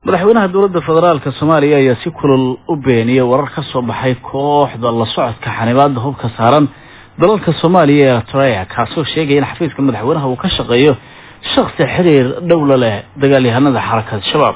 madaxweynaha dowladda federaalka soomaaliya ayaa si kulol u beeniyey warar ka soo baxay kooxda la socodka xanibaada hubka saaran dalalka soomaaliya ee eritrea kaasoo sheegaya in xafiiska madaxweynaha uu ka shaqeeyo shaksi xiriir dhowla leh dagaalyahanada xarakada shabaab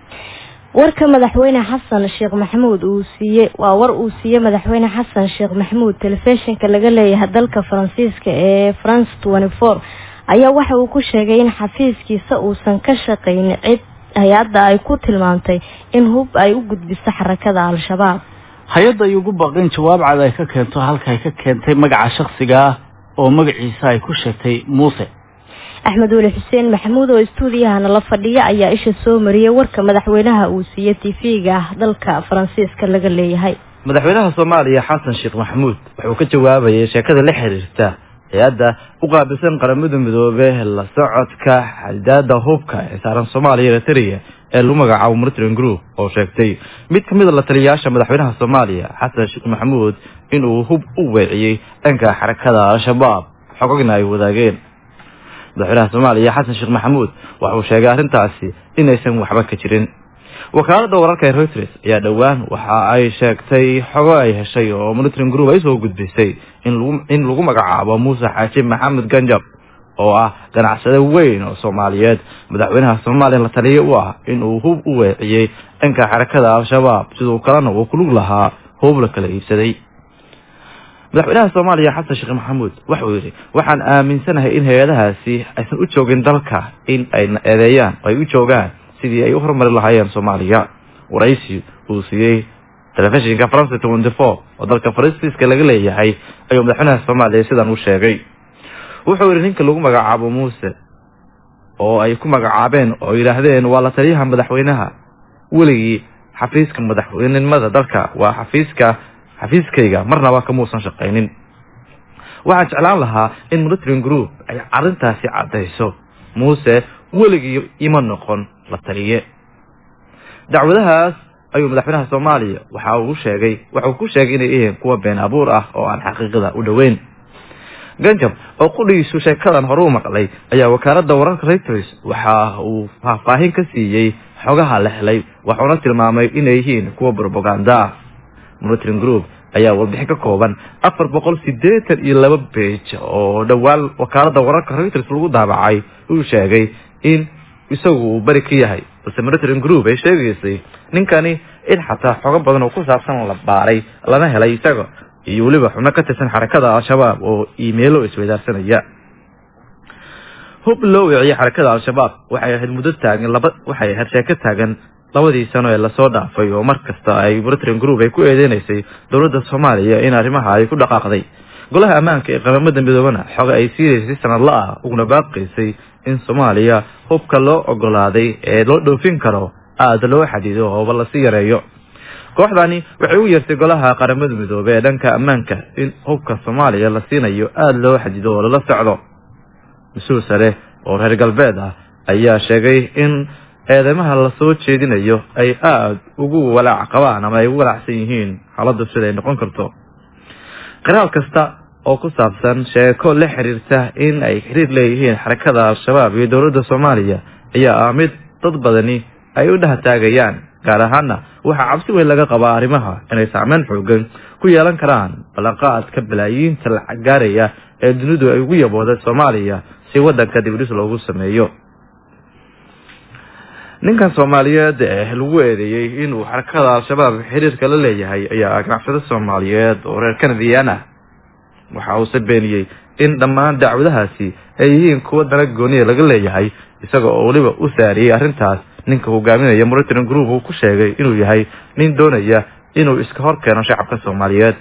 warka madaxweyne xasan sheekh maxamuud uu siiyey waa war uu siiyey madaxweyne xasan sheekh maxamuud telefishinka laga leeyahay dalka faransiiska ee france twenty four ayaa waxa uu ku sheegay in xafiiskiisa uusan ka shaqaynin cid hay-adda ay ku tilmaamtay in hub ay u gudbiso xarakada al-shabaab hay-adda ay ugu baaqeen jawaab cad ay ka keento halka ay ka keentay magaca shaksiga ah oo magaciisa ay ku sheegtay muuse axmed weli xuseen maxamuud oo istuudiyahana la fadhiya ayaa isha soo mariyey warka madaxweynaha uu siiyey tv-ga dalka faransiiska laga leeyahay madaxweynaha soomaaliya xasan sheekh maxamuud wuxuu ka jawaabayay sheekada la xiriirta hay-adda u qaabilsan qaramada midoobe la socodka xadidaada hubka ee saaran soomaaliya eritrea ee lagu magacaabo monitoring group oo sheegtay mid kamid a la taliyayaasha madaxweynaha soomaaliya xasan sheekh maxamuud inuu hub u weeciyey dhanka xarakada al-shabaab xogogna ay wadaageen madaxweynaha soomaaliya xasan sheekh maxamuud waxauu sheegay arrintaasi inaysan waxba ka jirin wakaalada wararka ee reuters ayaa dhowaan waxa ay sheegtay xogo ay heshay oo monitoring group ay soo gudbisay in lagu magacaabo muuse xaaji maxamed ganjab oo ah ganacsade weyn oo soomaaliyeed madaxweynaha soomaaliya la taliya u ah inuu hub u weeciyey dhanka xarakada al-shabaab sidoo kalena uu kulug lahaa hub la kala iibsaday madaxweynaha soomaaliya xasan sheekh maxamuud waxauu yidhi waxaan aaminsanahay in hay-adahaasi aysan u joogin dalka in ay eedeeyaan oo ay u joogaan sidii ay u horumari lahaayeen soomaaliya waraysi uu siiyey telefishinka france twenty four oo dalka faransiiska laga leeyahay ayuu madaxweynaha soomaaliya sidan u sheegay wuxuu yidhi ninka lagu magacaabo muuse oo ay ku magacaabeen oo yidhaahdeen waa la taliyaha madaxweynaha weligii xafiiska madaxweynenimada dalka waa xafiiska xafiiskayga marnaba kamuusan shaqaynin waxaan jeclaan lahaa in monitoring group ay arrintaasi caddayso muuse weligii ima noqon la taliye dacwadahaas ayuu madaxweynaha soomaaliya waxa uu sheegay waxauu ku sheegay inay yihiin kuwa been abuur ah oo aan xaqiiqada u dhoweyn ganjab oo qudhigiisu sheekadan hore u maqlay ayaa wakaalada wararka reuters waxa uu faahfaahin ka siiyey xogaha la helay waxuuna tilmaamay inay yihiin kuwa brobaganda ah monitoring group ayaa warbixin ka kooban afar boqol siddeetan iyo laba beej oo dhowaan wakaalada wararka reuters lagu daabacay uu sheegay in isagu uu beri ka yahay balse monitoring group ay sheegaysay ninkani in xataa xogo badan oo ku saabsan la baaray lana helay isaga iyo weliba xubno ka tirsan xarakada al-shabaab oo iimeelo isweydaarsanaya hub loo weeciyey xarakada al-shabaab waxay ahayd muddo taagan laba waxay ahayd sheeko taagan labadii sano ee lasoo dhaafay oo mar kasta ay monitoring group ay ku eedeynaysay dowladda soomaaliya in arrimaha ay ku dhaqaaqday golaha ammaanka ee qaramada midoobana xoga ay siinaysay si sanadla ah uguna baaqaysay in soomaaliya hubka loo ogolaaday ee loo dhoofin karo aada loo xadido ooba lasii yareeyo kooxdani waxay u yeertay golaha qaramada midoobe ee dhanka ammaanka in hubka soomaaliya la siinayo aada loo xadido oo lala socdo mas-uul sare oo reer galbeed ah ayaa sheegay in eedeymaha lasoo jeedinayo ay aada ugu walaac qabaan ama ay ugu walaacsan yihiin xaaladdu siday noqon karto qiraal kasta oo ku saabsan sheeko la xiriirta in ay xiriir leeyihiin xarakada al-shabaab iyo dowladda soomaaliya ayaa ah mid dad badani ay u dhahataagayaan gaar ahaana waxaa cabsi weyn laga qabaa arrimaha inay saameyn xoogan ku yeelan karaan ballanqaadka balaayiinta lacag gaaraya ee dunidu ay ugu yabooday soomaaliya si waddanka dibdhis loogu sameeyo ninkan soomaaliyeed ee lagu eedeeyey inuu xarakada al-shabaab xiriirka la leeyahay ayaa ganacsado soomaaliyeed oo reer kanadiyan ah waxa uuse beeniyey in dhammaan dacwadahaasi ay yihiin kuwa dana gooniya laga leeyahay isaga oo weliba u saariyey arrintaas ninka hogaaminaya monitoring group uu ku sheegay inuu yahay nin doonaya inuu iska hor keeno shacabka soomaaliyeed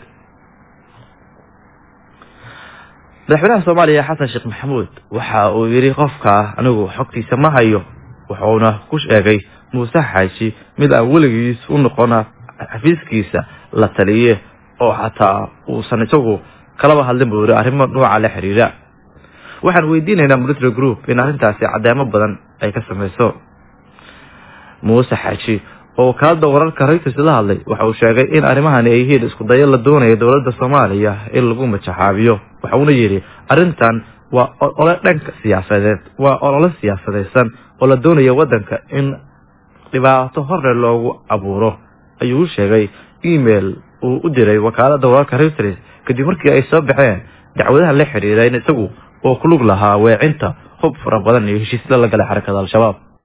madaxweynaha soomaaliya xasan sheekh maxamuud waxa uu yidhi qofka anigu xogtiisa ma hayo wuxuuna ku sheegay muuse xaaji mid aan weligiis u noqona xafiiskiisa la taliye oo xataa uusan isagu kalaba hadlin buu yidhi arrimo nooca la xiriira waxaan weydiinaynaa monitory group in arrintaasi caddeemo badan ay ka samayso muuse xaaji oo wakaalada wararka reuters la hadlay waxa uu sheegay in arrimahani ay yihiin isku dayo la doonayo dowladda soomaaliya in lagu majaxaabiyo waxauna yidhi arrintan waa olole dhanka siyaasadeed waa olole siyaasadaysan oo la doonayo waddanka in dhibaato horle loogu abuuro ayuu u sheegay email uu u diray wakaalada wararka reuters kadib markii ay soo baxeen dacwadaha la xiriira in isagu oo ku lug lahaa weecinta hub fara badan iyo heshiisla la galay xarakada al-shabaab